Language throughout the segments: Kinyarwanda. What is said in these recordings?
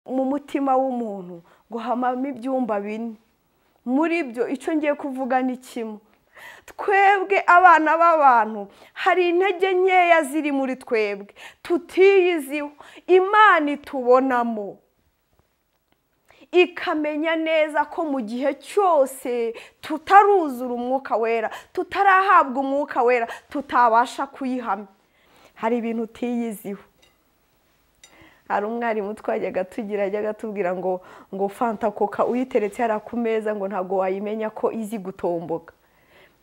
mu mutima w'umuntu ngo hamamo ibyumba bine muri byo icyo ngiye kuvuga ni kimwe twebwe abana b'abantu hari intege nkeya ziri muri twebwe tutiyiziho imana itubonamo ikamenya neza ko mu gihe cyose tutaruzura umwuka wera tutarahabwa umwuka wera tutabasha kuyihamya hari ibintu utiyiziho hari umwarimu twajyaga tugira ajyaga atubwira ngo ngo fanta koka uyiteretse hariya ku meza ngo ntabwo wayimenya ko izi gutomboka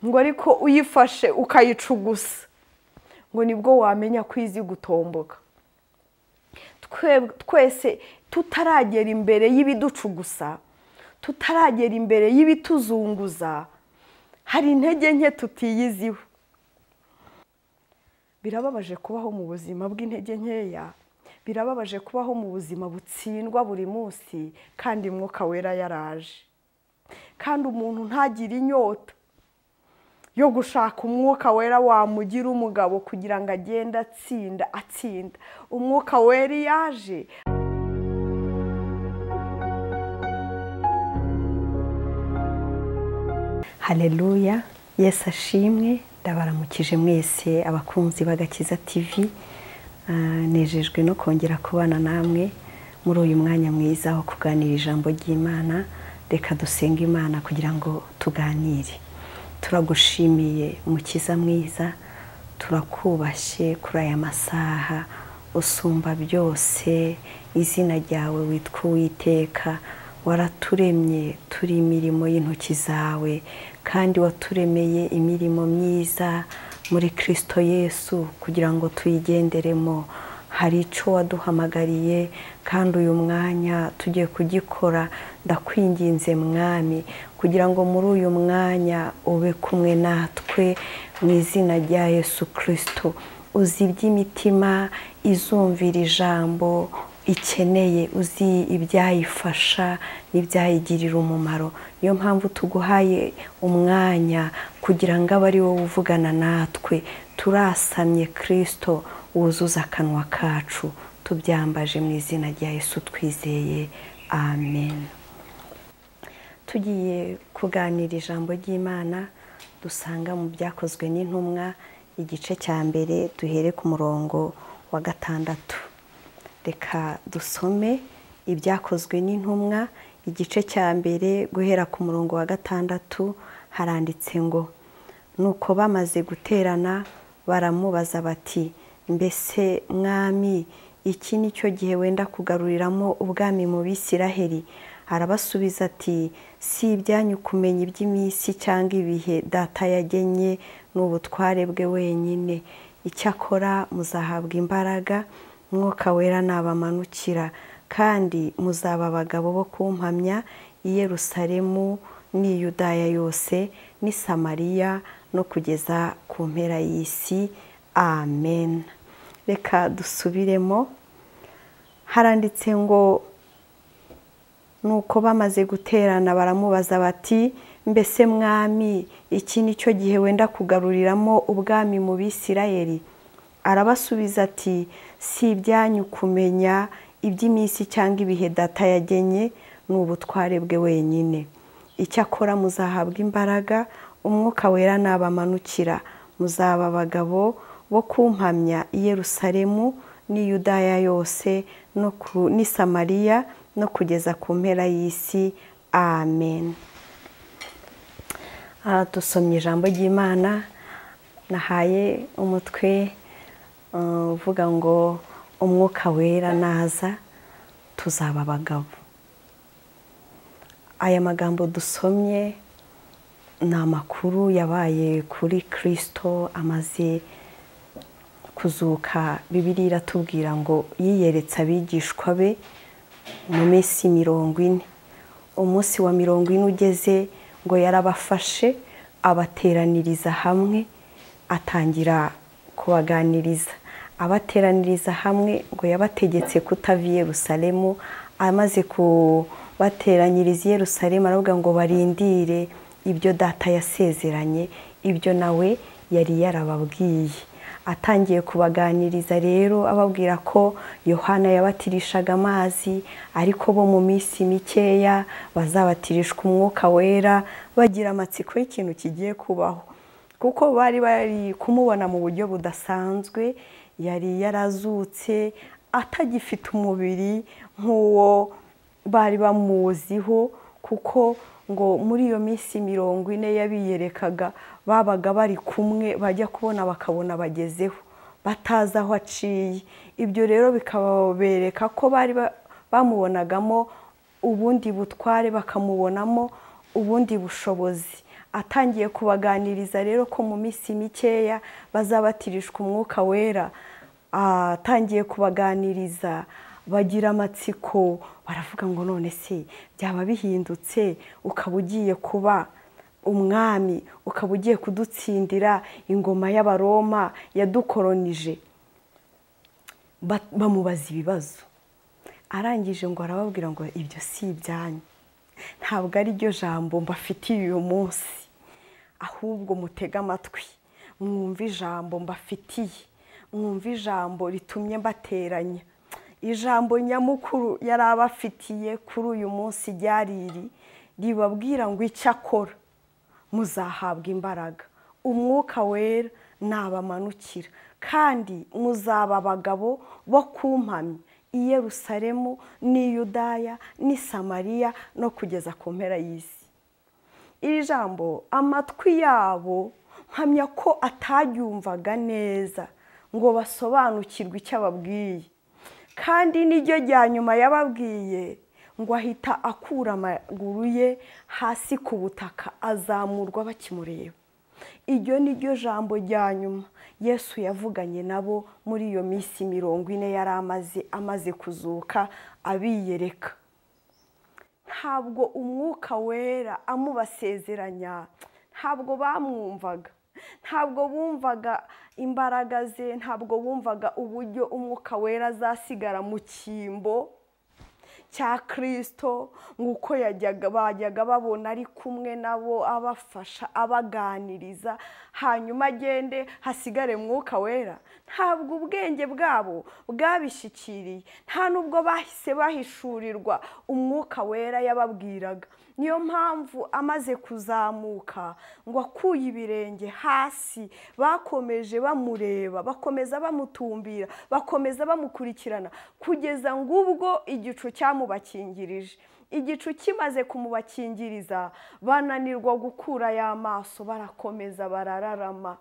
ngo ariko uyifashe ukayicugusa ngo nibwo wamenya ko izi gutomboka twese tutaragera imbere y'ibiducugusa tutaragera imbere y'ibituzunguza hari intege nke tutiyiziho birababaje kubaho mu buzima bw'intege nkeya birababaje kubaho mu buzima butsindwa buri munsi kandi mwuka wera yaraje kandi umuntu ntagire inyota yo gushaka umwuka wera wamugira umugabo kugira ngo agende atsinda atsinda umwuka wera yaje hareruya yesi ashimwe ndabaramukije mwese abakunzi b'agakiza tivi nejejwe no kongera kubana namwe muri uyu mwanya mwiza wo kuganira ijambo ry'imana reka dusenga imana kugira ngo tuganire turagushimiye mukiza mwiza turakubashye kuri aya masaha usumba byose izina ryawe witwa uwiteka waraturemye turi imirimo y'intoki zawe kandi waturemeye imirimo myiza muri kirisito yesu kugira ngo tuyigenderemo hari icyo waduhamagariye kandi uyu mwanya tugiye kugikora ndakwinginze mwami kugira ngo muri uyu mwanya ube kumwe natwe mu izina rya yesu kirisito uzi iby'imitima izumvira ijambo ikeneye uzi ibyayifasha n'ibyayigirira umumaro niyo mpamvu tuguhaye umwanya kugira ngo abe ari wowe uvugana natwe turasamye kirisito wuzuza akanwa kacu tubyambaje mu izina rya Yesu twizeye amen tugiye kuganira ijambo ry'imana dusanga mu byakozwe n'intumwa igice cya mbere duhere ku murongo wa gatandatu reka dusome ibyakozwe n'intumwa igice cya mbere guhera ku murongo wa gatandatu haranditse ngo nuko bamaze guterana baramubaza bati mbese mwami iki ni cyo gihe wenda kugaruriramo ubwami mu bisiraheri arabasubiza ati si ibyanyu kumenya iby'iminsi cyangwa ibihe data yagennye n'ubutware bwe wenyine icyakora muzahabwa imbaraga mwuka wera nabamanukira kandi muzaba abagabo bo kumpamya i Yerusalemu n'i Yudaya yose n'i Samariya no kugeza ku mpera y'isi amen reka dusubiremo haranditse ngo nuko bamaze guterana baramubaza bati mbese mwami iki ni cyo gihe wenda kugaruriramo ubwami mu bisirayeri arabasubiza ati si ibyanyu kumenya iby'iminsi cyangwa ibihe data yagenye ni ubutware bwe wenyine icyakora muzahabwa imbaraga umwuka wera nabamanukira muzaba abagabo bo kumpamya i Yerusalemu n'i Yudaya yose n'i Samariya no kugeza ku mpera y'isi amen dusomye ijambo ry'imana nahaye umutwe uvuga ngo umwuka wera naza tuzaba abagabo aya magambo dusomye ni amakuru yabaye kuri kirisito amaze kuzuka bibiri iratubwira ngo yiyeretse abigishwa be mu minsi mirongo ine umunsi wa mirongo ine ugeze ngo yarabafashe abateraniriza hamwe atangira kubaganiriza abateraniriza hamwe ngo yabategetse kutava i Yerusalemu amaze kubateranyiriza i Yerusalemu aravuga ngo barindire ibyo data yasezeranye ibyo nawe yari yarababwiye atangiye kubaganiriza rero ababwira ko yohana yabatirishaga amazi ariko bo mu minsi mikeya bazabatirishwa umwuka wera bagira amatsiko y'ikintu kigiye kubaho kuko bari bari kumubona mu buryo budasanzwe yari yarazutse atagifite umubiri nk'uwo bari bamuziho kuko ngo muri iyo minsi mirongo ine yabiyerekaga babaga bari kumwe bajya kubona bakabona bagezeho batazi aho aciye ibyo rero bikabereka ko bari bamubonagamo ubundi butware bakamubonamo ubundi bushobozi atangiye kubaganiriza rero ko mu minsi mikeya bazabatirishwa umwuka wera atangiye kubaganiriza bagira amatsiko baravuga ngo none se byaba bihindutse ukaba ugiye kuba umwami ukaba ugiye kudutsindira ingoma y'abaroma yadukoronije bamubaza ibibazo arangije ngo arababwira ngo ibyo si ibyanyu ntabwo ari ryo jambo mbafitiye uyu munsi ahubwo mutege amatwi mwumve ijambo mbafitiye mwumve ijambo ritumye mbateranya ijambo nyamukuru yari abafitiye kuri uyu munsi ryariri ribabwira ngo icyo akora muzahabwa imbaraga umwuka wera nabamanukira kandi muzaba abagabo bo kumpamya i Yerusalemu n'i Yudaya n'i Samariya no kugeza ku mpera y'isi iri jambo amatwi yabo mpamya ko ataryumvaga neza ngo basobanukirwe icyo ababwiye kandi niryo rya nyuma yababwiye ngo ahita akura amaguru ye hasi ku butaka azamurwa bakimureba iryo ni ryo jambo rya nyuma yesu yavuganye nabo muri iyo minsi mirongo ine yari amaze amaze kuzuka abiyereka ntabwo umwuka wera amubasezeranya ntabwo bamwumvaga ntabwo bumvaga imbaraga ze ntabwo bumvaga uburyo umwuka wera azasigara mu cyimbo cya kirisito nk'uko bajyaga babona ari kumwe nabo abafasha abaganiriza hanyuma agende hasigare mwuka wera ntabwo ubwenge bwabo bwabishyikiriye nta n'ubwo bahise bahishurirwa umwuka wera yababwiraga niyo mpamvu amaze kuzamuka ngo akuye ibirenge hasi bakomeje bamureba bakomeza bamutumbira bakomeza bamukurikirana kugeza ngo ubwo igicu cyamubakingirije igicu kimaze kumubakingiriza bananirwa gukura y'amaso barakomeza barararama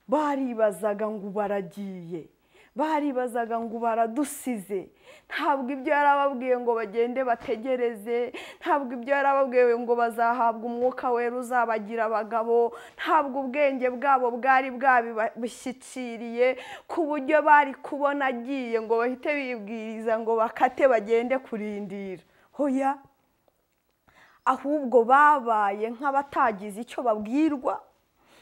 baribazaga ngo baragiye baribazaga ngo baradusize ntabwo ibyo yari ababwiye ngo bagende bategereze ntabwo ibyo yari ababwiye ngo bazahabwa umwuka wera uzabagira abagabo ntabwo ubwenge bwabo bwari bwabishyikiriye ku buryo bari kubona agiye ngo bahite bibwiriza ngo bakate bagende kurindira hoya ahubwo babaye nk'abatagize icyo babwirwa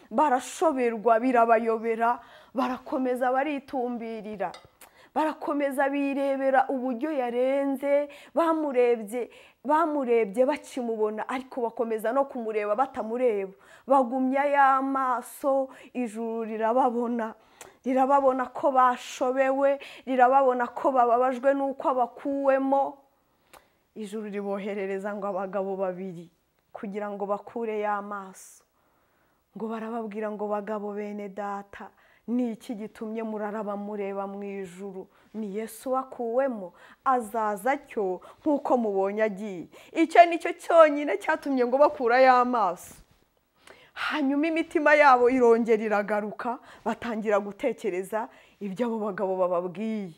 barashoberwa birabayobera barakomeza baritumbirira barakomeza birebera uburyo yarenze bamurebye bamurebye bakimubona ariko bakomeza no kumureba batamureba bagumya y'amaso ijuru rirababona rirababona ko bashobewe rirababona ko bababajwe n'uko abakuwemo ijuru riboherereza ngo abagabo babiri kugira ngo bakure y'amaso ngo barababwira ngo bagabo bene data ni iki gitumye muraraba mureba mu ijuru ni yesu wakuwemo azaza cyo nk'uko mubonye agiye icyo ni cyo cyonyine cyatumye ngo bakurayo amaso hanyuma imitima yabo irongera iragaruka batangira gutekereza ibyo abo bagabo bababwiye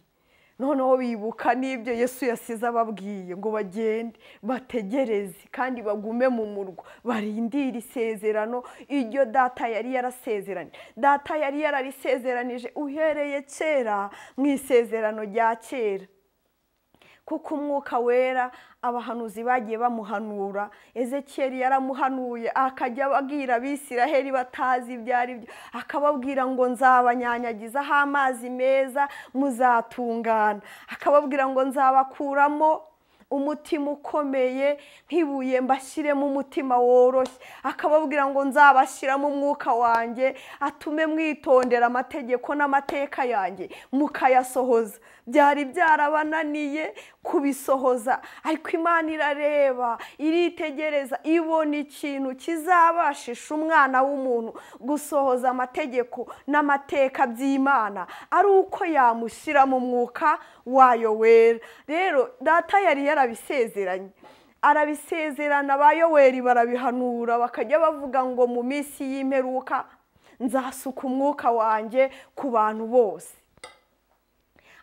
noneho bibuka n'ibyo yesu yasize ababwiye ngo bagende bategereze kandi bagume mu murwa barindire isezerano iryo data yari yarasezeranye data yari yararisezeranije uhereye kera mu isezerano rya kera kuko umwuka wera abahanuzi bagiye bamuhanura ezekiyeri yaramuhanuye akajya ababwira abisiraheli batazi ibyo ari byo akababwira ngo nzabanyanyagizaho amazi meza muzatungana akababwira ngo nzabakuramo umutima ukomeye nk'ibuye mbashyiremo umutima woroshye akababwira ngo nzabashyiramo umwuka wanjye atume mwitondera amategeko n'amateka yanjye mukayasohoza byari byarabananiye kubisohoza ariko imana irareba iritegereza ibona ikintu kizabashisha umwana w'umuntu gusohoza amategeko n'amateka by'imana ari uko yamushyira mu mwuka wayo wera rero data yari yarabisezeranye arabisezerana ba yoweri barabihanura bakajya bavuga ngo mu minsi y'imperuka nzasuka umwuka wanjye ku bantu bose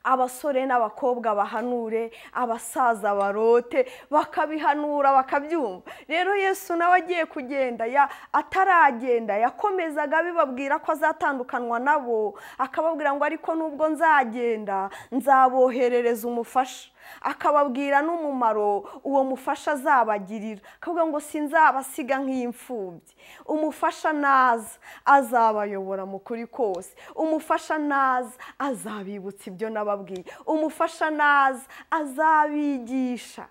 abasore n'abakobwa bahanure abasaza barote bakabihanura bakabyumva rero yesu nawe agiye kugenda ya ataragenda yakomezaga bibabwira ko azatandukanwa nabo akababwira ngo ariko nubwo nzagenda nzaboherereza umufasha akababwira n'umumaro uwo mufasha azabagirira akavuga ngo sinzabasiga nk'imfubyi umufasha naza azabayobora mu kuri kose umufasha naza azabibutsa ibyo nababwiye umufasha naza azabigisha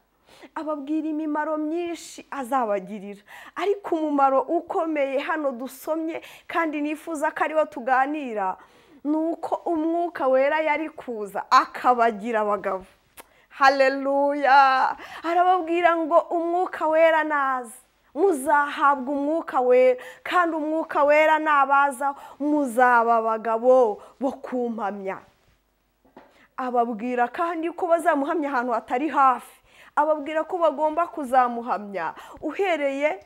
ababwira imimaro myinshi azabagirira ariko umumaro ukomeye hano dusomye kandi nifuza ko ariwo tuganira ni uko umwuka wera yari kuza akabagira abagabo haleluya arababwira ngo umwuka wera naza muzahabwa umwuka wera kandi umwuka wera nabaza muzaba abagabo bo kumpamya ababwira kandi ko bazamuhamya ahantu hatari hafi ababwira ko bagomba kuzamuhamya uhereye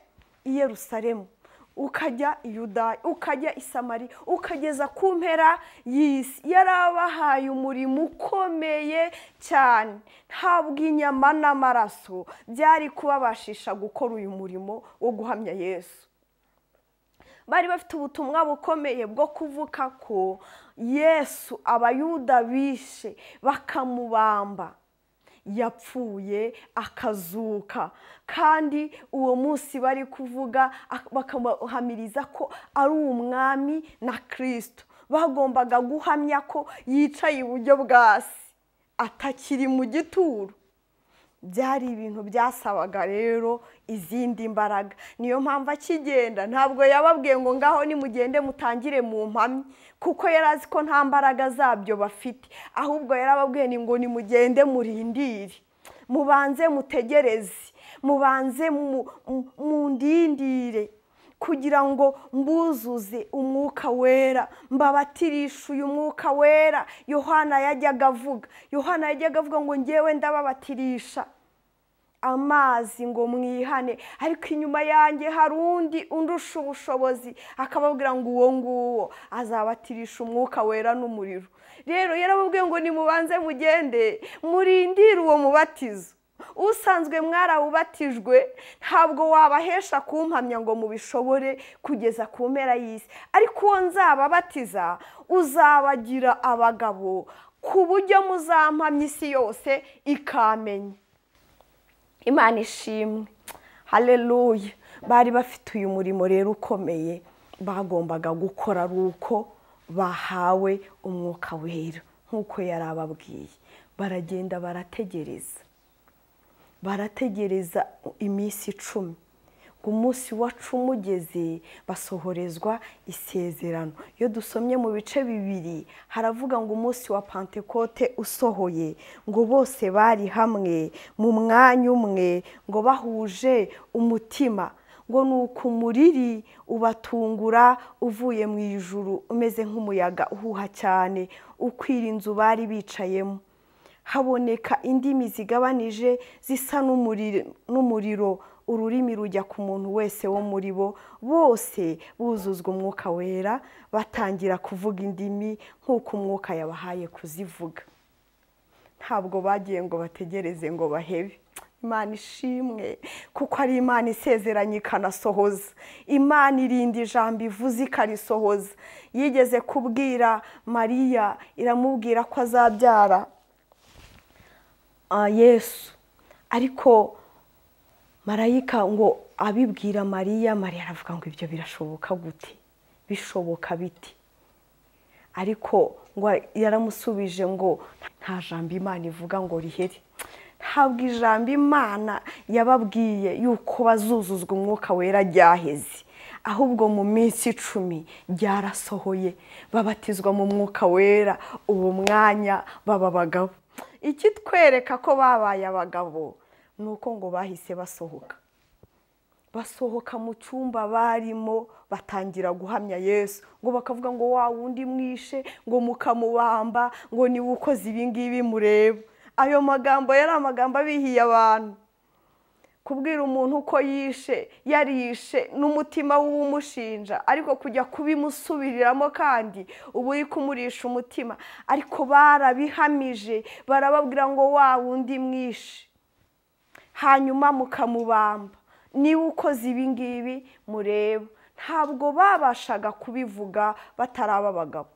i Yerusalemu ukajya i Yudaya ukajya i Samari ukageza ku mpera y'isi yarabahaye umurimo ukomeye cyane ntabwo inyama n'amaraso byari kubabashisha gukora uyu murimo wo guhamya yesu bari bafite ubutumwa bukomeye bwo kuvuga ko yesu abayuda bishe bakamubamba yapfuye akazuka kandi uwo munsi bari kuvuga bakamuhamiriza ko ari umwami na kirisito bagombaga guhamya ko yicaye iburyo bwasi atakiri mu gituro byari ibintu byasabaga rero izindi mbaraga niyo mpamvu akigenda ntabwo yababwiye ngo ngaho nimugende mutangire mu mpamyi kuko yari azi ko nta mbaraga zabyo bafite ahubwo yarababwiye ni ngo nimugende murindire mubanze mutegereze mubanze mundindire kugira ngo mbuzuze umwuka wera mbabatirisha uyu mwuka wera yohana yajyaga avuga yohana yajyaga avuga ngo ngewe ndababatirisha amazi ngo mwihane ariko inyuma yanjye hari undi undusha ubushobozi akababwira ngo uwo nguwo azabatirisha umwuka wera n'umuriro rero yarababwiye ngo nimubanze mugende murindire uwo mubatizo usanzwe mwarawubatijwe ntabwo wabahesha kumpamya ngo mubishobore kugeza ku mpera y'isi ariko uwo nzababatiza uzabagira abagabo ku buryo muzampamya isi yose ikamenya imana ishimwe hareruye bari bafite uyu murimo rero ukomeye bagombaga gukora ari uko bahawe umwuka wera nk'uko yari ababwiye baragenda barategereza barategereza iminsi icumi ngo umunsi wa cumi ugeze basohorezwa isezerano iyo dusomye mu bice bibiri haravuga ngo umunsi wa pantekote usohoye ngo bose bari hamwe mu mwanya umwe ngo bahuje umutima ngo ni uko umuriri ubatungura uvuye mu ijuru umeze nk'umuyaga uhuha cyane ukwira inzu bari bicayemo haboneka indimi zigabanije zisa n'umuriro ururimi rujya ku muntu wese wo muri bo bose buzuzwa umwuka wera batangira kuvuga indimi nk'uko umwuka yabahaye kuzivuga ntabwo bagiye ngo bategereze ngo bahebe imana ishimwe kuko ari imana isezeranye ikanasohoza imana irinda ijambo ivuze ikarisohoza yigeze kubwira mariya iramubwira ko azabyara yesu ariko marayika ngo abibwira mariya mariya aravuga ngo ibyo birashoboka gute bishoboka biti ariko ngo yaramusubije ngo nta jambo imana ivuga ngo riheri ntabwo ijambo imana yababwiye yuko bazuzuzwa umwuka wera ryaheze ahubwo mu minsi icumi ryarasohoye babatizwa mu mwuka wera ubu mwanya baba abagabo ikitwereka ko babaye abagabo ni uko ngo bahise basohoka basohoka mu cyumba barimo batangira guhamya yesu ngo bakavuga ngo wa wundi mwishe ngo mukamubamba ngo niba ukoze ibingibi mureba ayo magambo yari amagambo abihiye abantu kubwira umuntu uko yishe yarishe n'umutima w'umushinja ariko kujya kubimusubiriramo kandi ubu uri kumurisha umutima ariko barabihamije barababwira ngo wa wundi mwishe hanyuma mukamubamba niba ukoze ibingibi mureba ntabwo babashaga kubivuga bataraba abagabo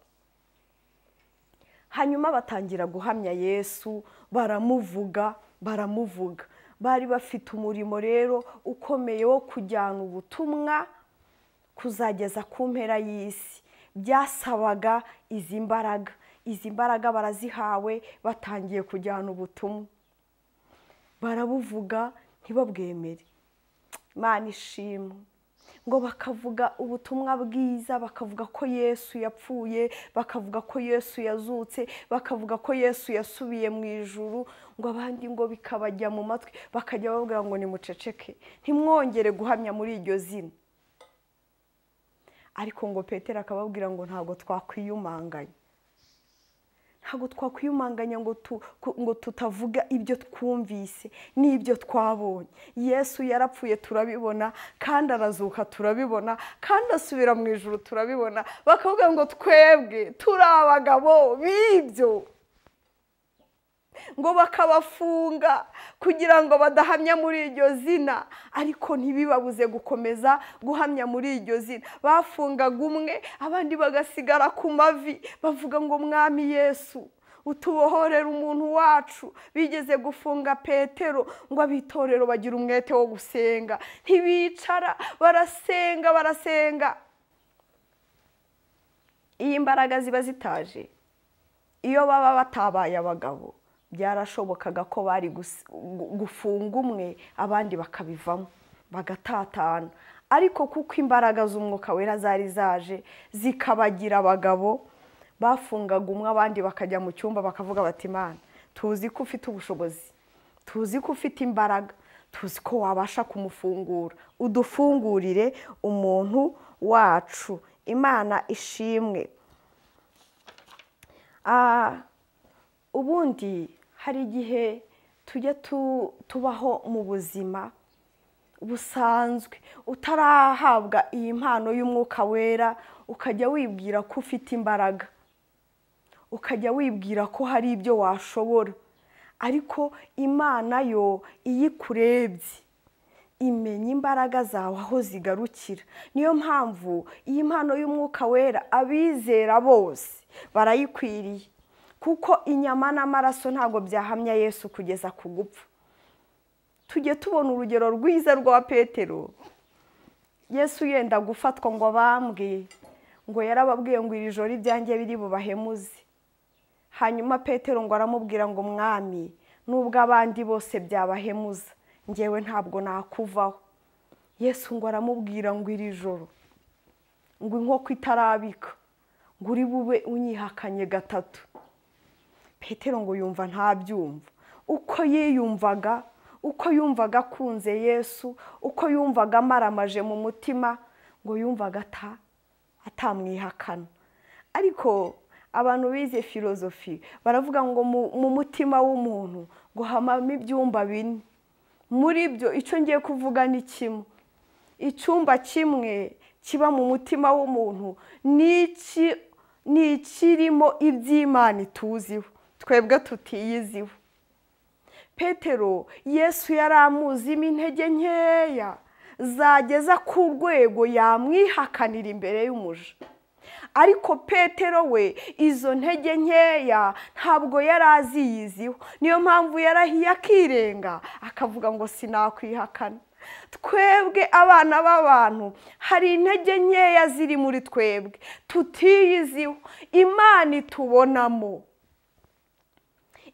hanyuma batangira guhamya yesu baramuvuga baramuvuga bari bafite umurimo rero ukomeye wo kujyana ubutumwa kuzageza ku mpera y'isi byasabaga izi mbaraga izi mbaraga barazihawe batangiye kujyana ubutumwa barabuvuga ntibabwemere imana ishimwe ngo bakavuga ubutumwa bwiza bakavuga ko yesu yapfuye bakavuga ko yesu yazutse bakavuga ko yesu yasubiye mu ijuru ngo abandi ngo bikabajya mu matwi bakajya babwira ngo nimuceceke ntimwongere guhamya muri iryo zina ariko ngo petero akababwira ngo ntabwo twakwiyumanganya ntabwo twakwiyumanganya ngo tutavuga ibyo twumvise n'ibyo twabonye yesu yarapfuye turabibona kandi arazuka turabibona kandi asubira mu ijoro turabibona bakavuga ngo twebwe turi abagabo b'ibyo ngo bakabafunga kugira ngo badahamya muri iryo zina ariko ntibibabuze gukomeza guhamya muri iryo zina bafungaga umwe abandi bagasigara ku mavi bavuga ngo mwami yesu utubohorera umuntu wacu bigeze gufunga petero ngo abitorero bagira umwete wo gusenga ntibicara barasenga barasenga iyi mbaraga ziba zitaje iyo baba batabaye abagabo byarashobokaga ko bari gufunga umwe abandi bakabivamo bagatatana ariko kuko imbaraga z'umwuka wera zari zaje zikabagira abagabo bafungaga umwe abandi bakajya mu cyumba bakavuga bati imana tuzi ko ufite ubushobozi tuzi ko ufite imbaraga tuzi ko wabasha kumufungura udufungurire umuntu wacu imana ishimwe ubundi hari igihe tujya tubaho mu buzima busanzwe utarahabwa iyi mpano y'umwuka wera ukajya wibwira ko ufite imbaraga ukajya wibwira ko hari ibyo washobora ariko imana yo iyo ikurebye imenya imbaraga zawe aho zigarukira niyo mpamvu iyi mpano y'umwuka wera abizera bose barayikwiriye kuko inyama n'amaraso ntabwo byahamya yesu kugeza ku gupfa tujye tubona urugero rwiza rwa petero yesu yenda gufatwa ngo bambwe ngo yarababwiye ngo iri joro ibyanjye biri bubahemuze hanyuma petero ngo aramubwira ngo mwami nubwo abandi bose byabahemuza ngewe ntabwo nakuvaho yesu ngo aramubwira ngo iri joro ngo inkoko itarabika ngo uri bube unyihakanye gatatu petero ngo yumva ntabyumva uko yiyumvaga uko yumvaga akunze yesu uko yumvaga amaramaje mu mutima ngo yumvaga atamwihakana ariko abantu bize filozofi baravuga ngo mu mutima w'umuntu ngo hamamo ibyumba bine muri byo icyo ngiye kuvuga ni kimwe icyumba kimwe kiba mu mutima w'umuntu ni ikirimo iby'imana ituziho twebwe tutiyiziho petero yesu yari amuzimo intege nkeya zageza ku rwego yamwihakanira imbere y'umuja ariko petero we izo ntege nkeya ntabwo yari aziyiziho niyo mpamvu yarahiye akirenga akavuga ngo sinakwihakana twebwe abana b'abantu hari intege nkeya ziri muri twebwe tutiyiziho imana itubonamo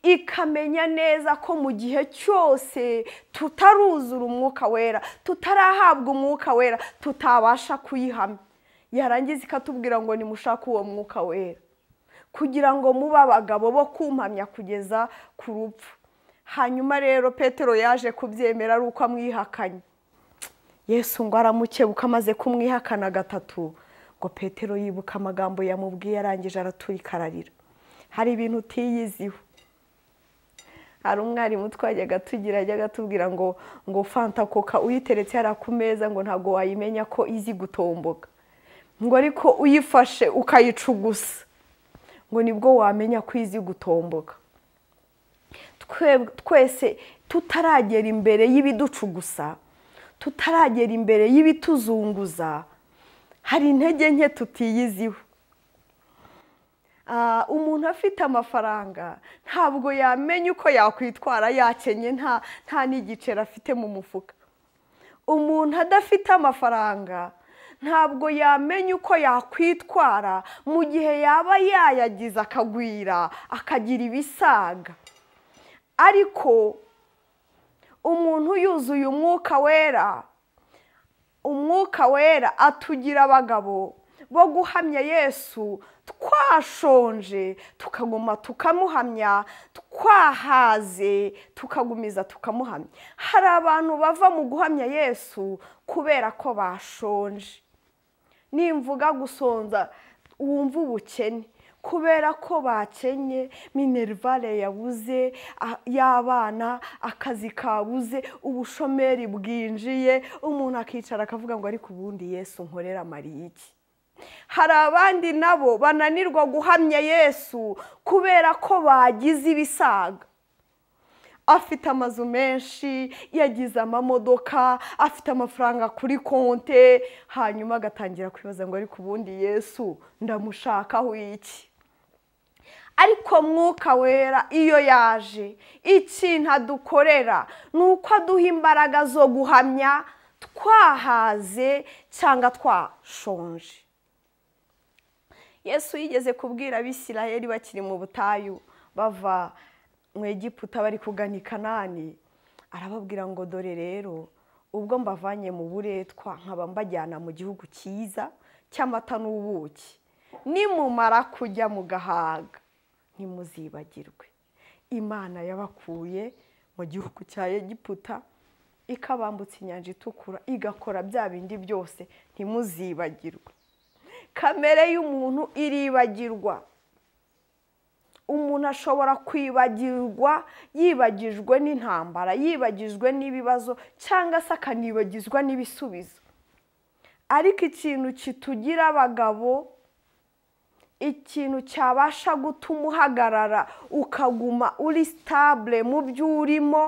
ikamenya neza ko mu gihe cyose tutaruzura umwuka wera tutarahabwa umwuka wera tutabasha kuyihamya yarangiza ikatubwira ngo nimushake uwo mwuka wera kugira ngo mube abagabo bo kumpamya kugeza ku rupfu hanyuma rero petero yaje kubyemera ari uko amwihakanye yesu ngo aramukebuka amaze kumwihakana gatatu ngo petero yibuka amagambo yamubwiye arangije araturika ararira hari ibintu utiyiziho hari umwarimu twajyaga tugira ajyaga atubwira ngo ngo fanta koka uyiteretse hariya ku meza ngo ntabwo wayimenya ko izi gutomboka ngo ariko uyifashe ukayicugusa ngo nibwo wamenya ko izi gutomboka twese tutaragera imbere y'ibiducugusa tutaragera imbere y'ibituzunguza hari intege nke tutiyiziho umuntu afite amafaranga ntabwo yamenya uko yakwitwara yakenye nta n'igiceri afite mu mufuka umuntu adafite amafaranga ntabwo yamenya uko yakwitwara mu gihe yaba yayagize akagwira akagira ibisaga ariko umuntu yuzuye umwuka wera umwuka wera atugira abagabo bo guhamya yesu twashonje tukaguma tukamuhamya twahaze tukagumiza tukamuhamya hari abantu bava mu guhamya yesu kubera ko bashonje nimvuga gusonza wumva ubukene kubera ko bakenye minerivare yabuze y'abana akazi kabuze ubushomeri bwinjiye umuntu akicara akavuga ngo ariko ubundi yesu nkorera mariya iki hari abandi nabo bananirwa guhamya yesu kubera ko bagize ibisaga afite amazu menshi yagize amamodoka afite amafaranga kuri konte hanyuma agatangira kwibaza ngo ariko ubundi yesu ndamushakaho iki ariko mwuka wera iyo yaje ikintu adukorera ni uko aduha imbaraga zo guhamya twahaze cyangwa twashonje yesu yigeze kubwira abisirayeri bakiri mu butayu bava mu egiputa bari kugana i kanani arababwira ngo dore rero ubwo mbavanye mu buretwa nkaba mbajyana mu gihugu cyiza cy'amata n'ubuki nimumara kujya mu gahaga ntimuzibagirwe imana yabakuye mu gihugu cya egiputa ikabambutsa inyanja itukura igakora bya bindi byose ntimuzibagirwe kamere y'umuntu iribagirwa umuntu ashobora kwibagirwa yibagijwe n'intambara yibagijwe n'ibibazo cyangwa se akanibagizwa n'ibisubizo ariko ikintu kitugira abagabo ikintu cyabasha gutuma uhagarara ukaguma uri sitabure mu byo urimo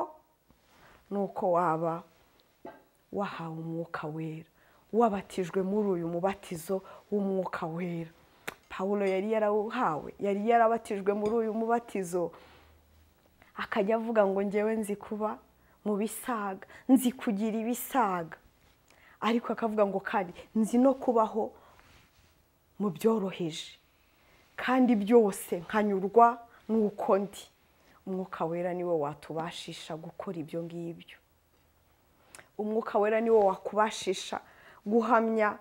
ni uko waba wahawe umwuka wera wabatijwe muri uyu mubatizo w'umwuka wera paul yari yarawuhawe yari yarabatijwe muri uyu mubatizo akajya avuga ngo ngewe nzi kuba mu bisaga nzi kugira ibisaga ariko akavuga ngo kandi nzi no kubaho mu byoroheje kandi byose nkanyurwa n'uko ndi umwuka wera niwo watubashisha gukora ibyo ngibyo umwuka wera niwo wakubashisha guhamya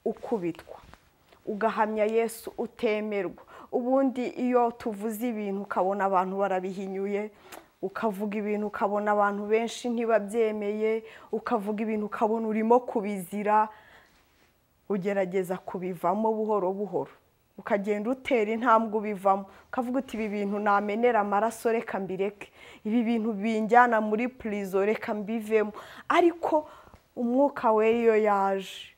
ukubitwa ugahamya yesu utemerwa ubundi iyo tuvuze ibintu ukabona abantu barabihinyuye ukavuga ibintu ukabona abantu benshi ntibabyemeye ukavuga ibintu ukabona urimo kubizira ugerageza kubivamo buhoro buhoro ukagenda utera intambwe ubivamo ukavuga uti ibi bintu namenera amaraso reka mbireke ibi bintu binjyana muri purizo reka mbivemo ariko umwuka we iyo yaje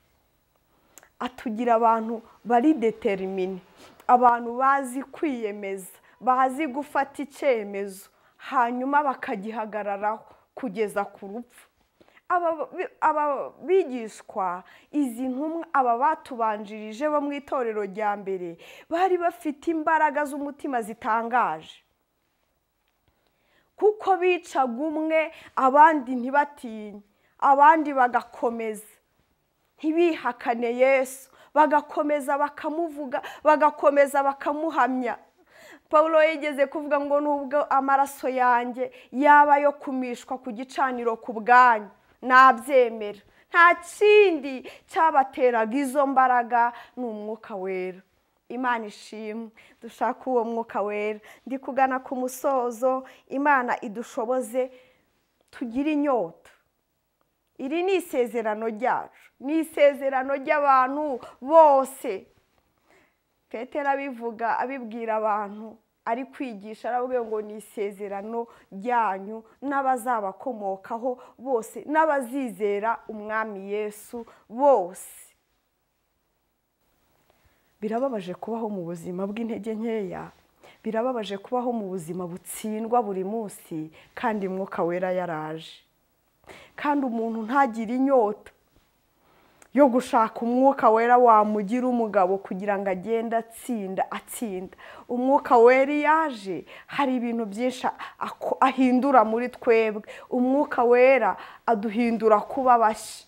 atugira abantu bari deterimine abantu bazi kwiyemeza bazi gufata icyemezo hanyuma bakagihagararaho kugeza ku rupfu aba bigishwa izi ntumwa aba batubanjirije bo mu itorero rya mbere bari bafite imbaraga z'umutima zitangaje kuko bicaga umwe abandi ntibatinye abandi bagakomeza ntibihakane yesu bagakomeza bakamuvuga bagakomeza bakamuhamya paul yigeze kuvuga ngo nubwo amaraso yanjye yaba ayo kumishwa ku gicaniro ku bwanyu nabyemera nta kindi cyabateraga izo mbaraga ni umwuka wera imana ishimwe dushaka uwo mwuka wera ndi kugana ku musozo imana idushoboze tugire inyota iri ni isezerano ryacu ni isezerano ry'abantu bose petera abivuga abibwira abantu ari kwigisha aravuga ngo ni isezerano ryanyu n'abazabakomokaho bose n'abazizera umwami yesu bose birababaje kubaho mu buzima bw'intege nkeya birababaje kubaho mu buzima butsindwa buri munsi kandi mwuka wera yaraje kandi umuntu ntagire inyota yo gushaka umwuka wera wamugira umugabo kugira ngo agende atsinda atsinda umwuka wera yaje hari ibintu byinshi ahindura muri twebwe umwuka wera aduhindura kuba bashya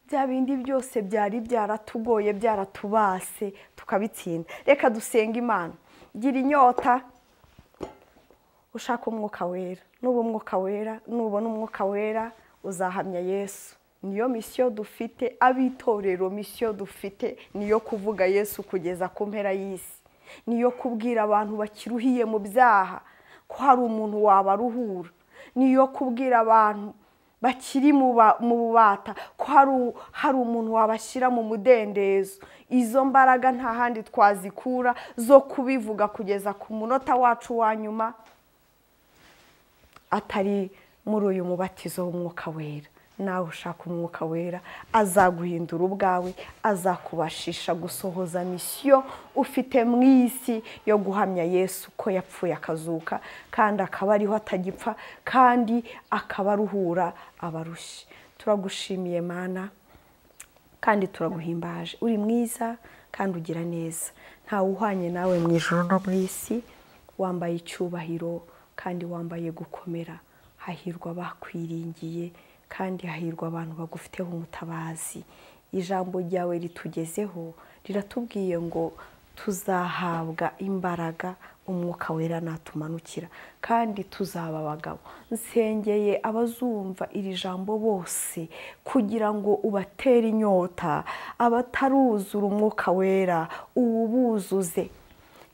bya bindi byose byari byaratugoye byaratubase tukabitsinda reka dusenga imana gira inyota ushaka umwuka wera nuba umwuka wera nubona umwuka wera uzahamya yesu niyo misiyo dufite abitorero misiyo dufite niyo kuvuga yesu kugeza ku mpera y'isi niyo kubwira abantu bakiruhiye mu byaha ko hari umuntu wabaruhura niyo kubwira abantu bakiri mu bubata ko hari umuntu wabashyira mu mudendezo izo mbaraga nta handi twazikura zo kubivuga kugeza ku munota wacu wa nyuma atari muri uyu mubatizo w'umwuka wera nawe ushaka umwuka wera azaguhindura ubwawe azakubashisha gusohoza misiyo ufite mu isi yo guhamya yesu ko yapfuye akazuka kandi akaba ariho atagipfa kandi akaba aruhura abarushye turagushimiye mana kandi turaguhimbaje uri mwiza kandi ugira neza ntawe uhwanye nawe mu ijoro no mu isi wambaye icyubahiro kandi wambaye gukomera hahirwa bakwiringiye kandi hahirwa abantu bagufiteho umutabazi ijambo ryawe ritugezeho riratubwiye ngo tuzahabwa imbaraga umwuka wera natumanukira kandi tuzaba abagabo nsengeye abazumva iri jambo bose kugira ngo ubatere inyota abataruzura umwuka wera uwubuzuze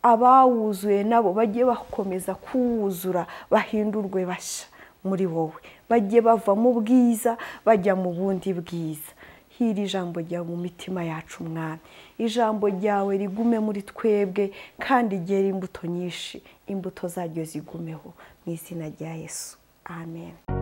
abawuzuye nabo bajye bakomeza kuwuzura bahindurwe bashya muri wowe bajye bava mu bwiza bajya mu bundi bwiza hiri ijambo ryawe mu mitima yacu umwami ijambo ryawe rigume muri twebwe kandi ryera imbuto nyinshi imbuto zaryo zigumeho mu izina rya yesu amen